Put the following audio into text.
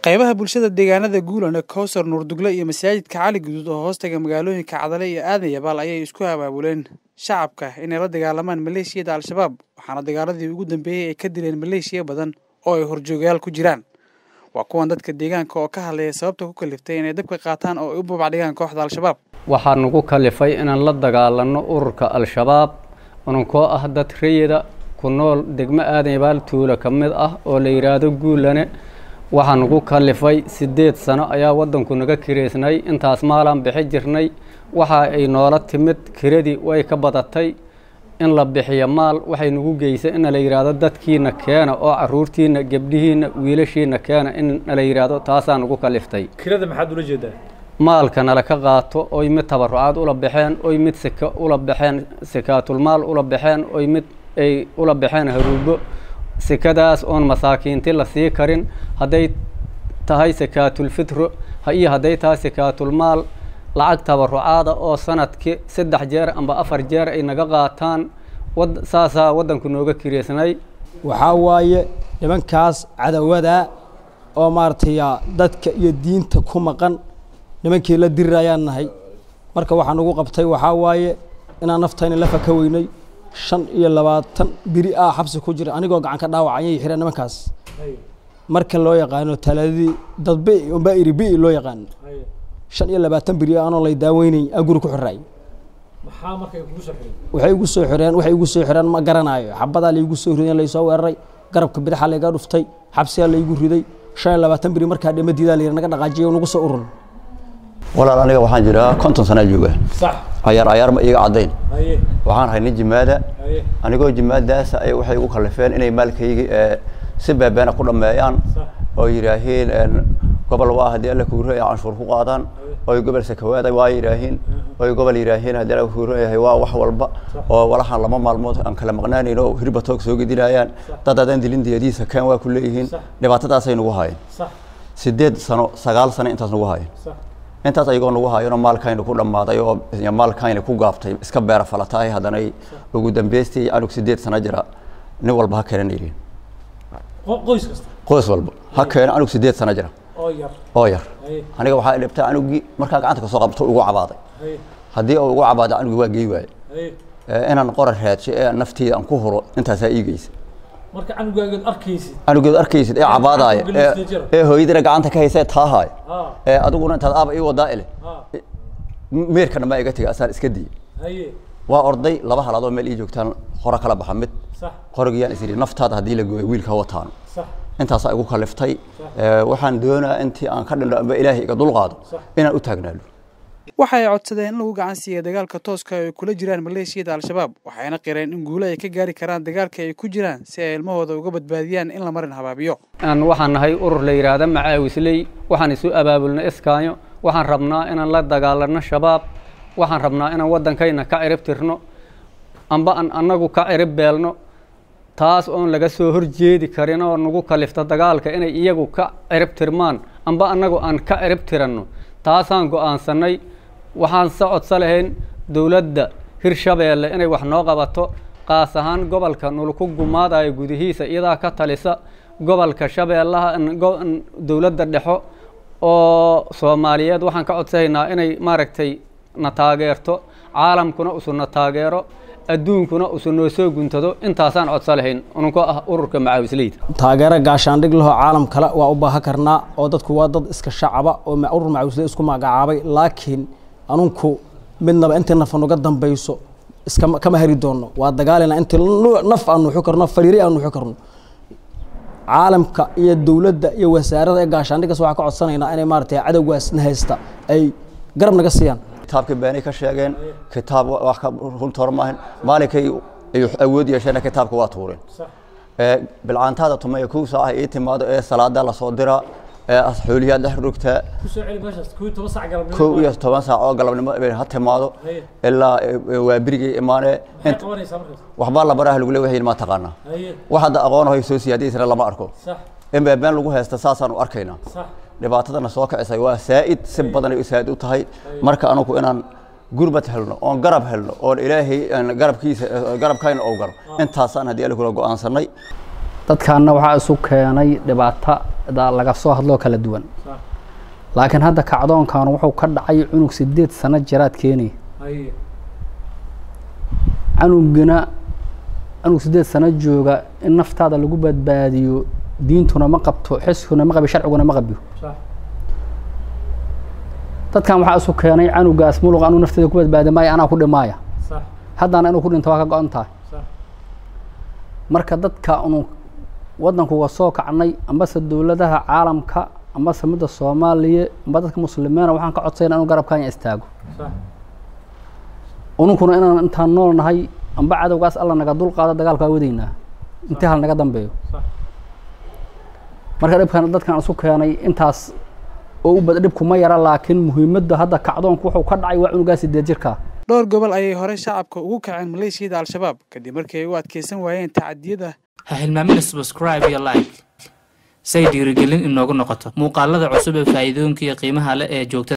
qaybaha bulshada deegaanada guulana kowsar nuurdugle iyo masaajidka cali guduud oo hoostaga magaalooyinka cadale iyo aadan yabaal ayay isku abaabuleen shacabka inay la dagaalamaan maleeshiyada al-shabaab waxaana dagaaladii ugu dambeeyey ay ka dileen maleeshiya badan oo ay horjoogayaal ku jiraan waa kuwan dadka deegaanka oo ka hadlaya sababta ku kaliftay inay dabka qaataan oo ay u babacdhigaan kooxda al-shabaab waxaa nagu kalifay inaan la dagaalanno ururka al-shabaab ununkoo ah dad rayida ku nool degmo aadan yabaal tuulo ka mid ah oo la yidhaahdo guulane waxaa nagu kalifay siddeed sano ayaa waddanku naga kireysnay intaas maalaan bixi jirnay waxa ay noola timid kiradii way ka badatay in la bixiyo maal waxay nagu geysay in la yidhaahdo dadkiina keena oo caruurtiina gebdhihiina wiilashiina keena in la yidhaahdo taasaa nagu kaliftay kirada maxaad ula jeedaa maalka nala ka qaato oy mid tabarucaad ula baxeen oy mid sika ula baxeen sikaatulmaal ula baxeen oy mid ay ula baxeen haruubo sikadaas oon masaakiinti la sii karin hadday tahay sikaatulfitro iyo hadday tahay sikaatulmaal lacag tabarucaada oo sanadkii saddex jeer amba afar jeer ay naga qaataan saasaa waddanku nooga kireysnay waxaa waaye nimankaas cadawada oo maaragtay dadka iyo diinta ku maqan nimankii la diri ayaan nahay marka waxaa nagu qabtay waxaa waaye inaan naftayna la faka weynay shan iyo labaatan biri ah xabsi ku jira anigoo gacan ka dhaawac ayay xireen nimankaas marka loo yaqaano talaadadii dad bi unbaa iri bi loo yaqaano shan iyo labaatan biri anoo lay daaweynayn aa guri ku xiraay maxaa marka kugu soo xiray waxay igu soo xireen waxay igu soo xireen ma garanaayo xabadaa laygu soo rideen laysoo weeraray garabka bidaxa layga dhuftay xabsiyaa laygu riday shan iyo labaatan biri markaa dhimadiidaa layidhi naga dhaqaajiyo nagu soo urun walaal aniga waxaan jiraa konton sanaa jooga sax cayaar cayaar ma iiga caddayn haye waxaan ahay nin jimaada haye anigoo jimaadaasa ay waxay igu kallifeen inay maalkaygi ee si beebeena ku dhammeeyaan sax oo yidhaahiin gobol waa haddii alla kuuro ay canshuur ku qaadaan oy gobol sakawaada waa yidhaahiin oy gobol yidhaahiin haddii alla kuuro yahay waa wax walba oo walahan lama maalmood aan kala maqnaanayn oo hirba toog soo gedinayaan dad adan dilin diyadiisa keen waa ku leeyihiin dhibaatadaasay nagu haayeen sax sideed sano sagaal sano intaas nagu haayeen sax intaas ayagoo nagu haayano maalkayna ku dhammaaday oo maalkayna ku gaaftay iska beera falatahay haddanay ugu dambeystii anug sideed sano jira nin walba ha keenan yidhiin qo- qoys kasta qoys walba ha keeno anug sideed sano jira oo yar oo yar haye aniga waxaa dhibtay anugii markaa gacanta kasoo qabto ugu cabaaday haye haddii uu ugu cabaaday anugii waa gey waaye haye Ee, inaan qorar raadsho ee naftiida aan ku huro intaasaa iigeysa marka canugaagood arkaysid anugeed arkaysid ee cabaadaaya Anugii ee laftiisa jira. ee hooyadina gacanta ka haysa ee taahaaya ha ee adiguna intaad aaba ii wadaa ile ha meerkana maa iga tegay asaan iska diyey haye waa orday laba halaadoo meel ii joogtaan hore kala baxa mid sax qorigiyaan is yidhi naftaada haddii la gooyo wiilka ha wataano sax intaasaa igu kaliftay Ee, waxaan doonaa intii aan ka dhindho amba ilaahay iga dulqaado Sax. inaan u taagnaalo waxa ay codsadeen in lagu gacan siiya dagaalka tooska ay kula jiraan maleeshiyada al-shabaab waxayna qireen in guulo ay ka gaari karaan dagaalka ay ku jiraan si ay ilmahooda uga badbaadiyaan in la marin habaabiyo aan waxaan nahay urur la yidhaahda macaawisley waxaan isu abaabulnay iskaanyo waxaan rabnaa inaan la dagaalanno shabaab waxaan rabnaa inaan waddankayna ka cirib tirno amba aan annagu ka cirib beelno taas oon laga soo horjeedi karin oo nagu kalifta dagaalka inay iyagu ka cirib tirmaan amba annagu aan ka cirib tiranno taasaan go'aansannay waxaan se codso lahayn dowladda hirshabeelle inay wax noo qabato qaas ahaan gobolka nulku gumaadayo gudihiisa iyadaa ka talisa gobolka shabeellaha in- go- in dowladda dhexo oo soomaaliyeed waxaan ka codsahaynaa inay maaragtay na taageerto caalamkuna usu na taageero adduunkuna usu noo soo guntado intaasaan codso lahayn ununkoo ah ururka macaawisleyda taageero gaashaandhig lahoo caalam kale waa u baahan karnaa oo dadku waa dad iska shacaba oo ma- urur macawisle isku magacaabay laakiin anunku midnaba intii naf nuga dambayso iskama kama heri doono waa dagaalina intii nu- naf aan nuuxi karno fariiri aan nuuxi karno caalamka iyo dowladda iyo wasaarada ee gaashaandhigas waxaa ka codsanaynaa inay maaragtay cadowgaas na haysta ay garab naga siiyaan kitaabkii beenay ka sheegeen kitaab wa- wax ka runta hor maahan maalinkay ay awood yeesheen kitaabka waa tuureen sax ee bilcaantaada tumaya kow saac ay ii timaado ee salaada lasoo diraa ee as xooliyaad dhex rogtaa ku soo celi meeshaas kuwii toban sac galabnimo kow iyo toban saac oo galabnimo ay ha timaado haye ilaa ee, waa berigay imaanee maxay int qabanaysaa markaas waxbaa la baraha lagu leeyahay ma taqaanaa haye wax hadda aqoon hoy soo siyaadiisana lama arko sax in bee been lagu haysta saasaan u arkaynaa sax dhibaatadana soo kicisay waa saa'id si badan ay u saa'id u tahay marka anugu inaan gurbad helno oon garab helno oon ilaahay aan garabkiisa garabkayna oo galo intaasaan haddii alla kula go'aansanay dadkaanna waxaa isu keenay dhibaato da- laga soo hadloo kala duwan sax laakiin hadda kacdoonkan wuxuu ka dhacay cunug sideed sano jiraad keenaya haye canugina canug sideed sano jooga in naftaada lagu badbaadiyo diintuna ma qabto xiskuna ma qabi sharciguna ma qabiyo sax dadkan waxaa isu keenay canugaas muluq anuu nafteeda ku badbaadi maayo anaa ku dhimaaya sax haddana inuu ku dhinto waa ka go-an tahay sax marka dadka unu waddankuga soo kacnay ambase dowladaha caalamka ambase midda soomaaliya amba dadka muslimiina waxaan ka codsayna inuu garabkanya istaago sax ununkuna inaan intaan nool nahay amba cadowgaas alla naga dul qaado dagaalka waa wadaynaa intii hal naga dambeeyo sax marka dhibkan dadkan isu keenay intaas oo u bad dhibku ma yara laakiin muhiimadda hadda kacdoonku wuxuu ka dhacay waa cunugaa sideed jirka dhowr gobol ayay hore shacabka ugu kaceen maleeshiyada al-shabaab kadib markii ay u adkeysan waayeen tacadiyada ha hilmaamina subscribe iyo like say dhiirigelin inoogu noqoto muuqaalada cusub ee faa'iidooyinka iyo qiimaha leh ee joogtada